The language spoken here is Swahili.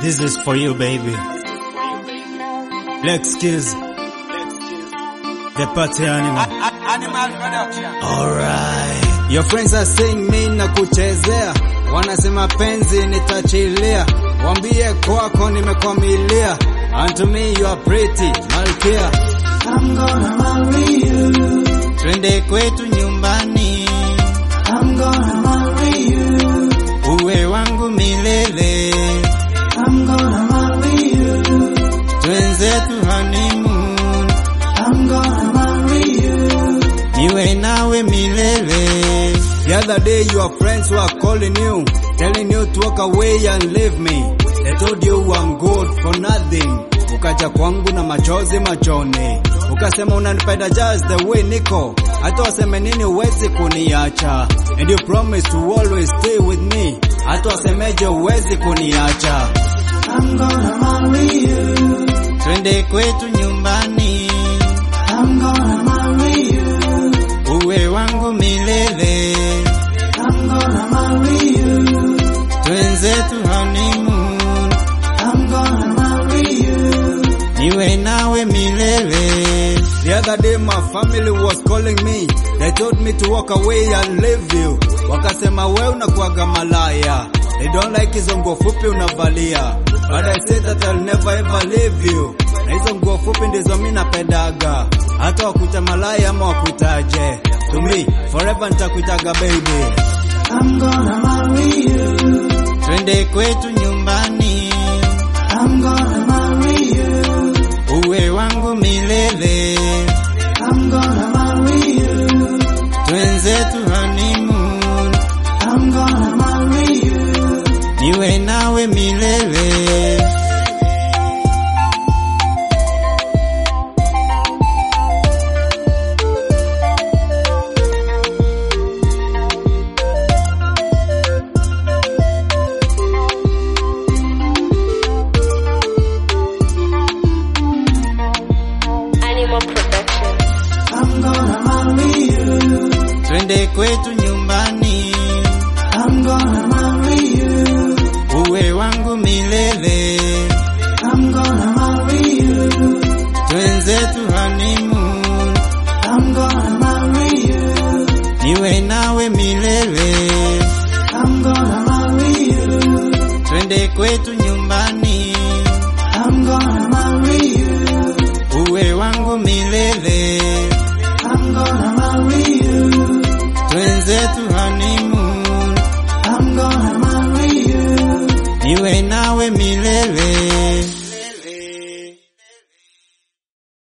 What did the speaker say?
This is for you, baby. Lex Kids. The party animal. Animal production. Alright. Your friends are saying me na kuchezea, wanasema penzi nitachilia, wambie kwako nimekwamilia, and to me you are pretty, malkia. I'm gonna marry you. Twende kwetu nyumbani, I'm gonna marry you. uwe wangu milele, I'm gonna marry you. twenzetu honeymoon, I'm gonna marry you. niwe nawe milele. The other day your friends were calling you, telling you to walk away and leave me. They told you I'm good for nothing. Ukaja kwangu na machozi machoni, ukasema unanipenda just the way niko, hata waseme nini uwezi kuniacha, and you promise to always stay with me, hata wasemeje uwezi kuniacha. I'm gonna marry you. Twende kwetu nyumbani, I'm gonna marry you. uwe wangu milele, I'm gonna marry you. twenzetu honeymoon, I'm gonna marry you. niwe nawe milele. The other day my family was calling me, they told me to walk away and leave you. Wakasema we unakuwaga malaya, they don't like hizo nguo fupi unavalia, but I said that I'll never ever leave you. Na hizo nguo fupi ndizo mi napendaga, hata wakuita malaya ama wakuitaje, to me forever nitakuitaga baby. I'm gonna marry you. Twende kwetu nyumbani, I'm gonna marry you. uwe wangu milele, I'm gonna marry you. twenzetu honeymoon, I'm gonna marry you. niwe nawe milele. Animal Production. I'm gonna marry you. Twende kwetu nyumbani, I'm gonna marry you. uwe wangu milele, I'm gonna marry you. twenzetu honeymoon, I'm gonna marry you. niwe nawe milele. I'm gonna marry you. Twende kwetu nyumbani, I'm gonna marry you. uwe wangu milele, I'm gonna marry you. twenzetu honeymoon, I'm gonna marry you. niwe nawe milele.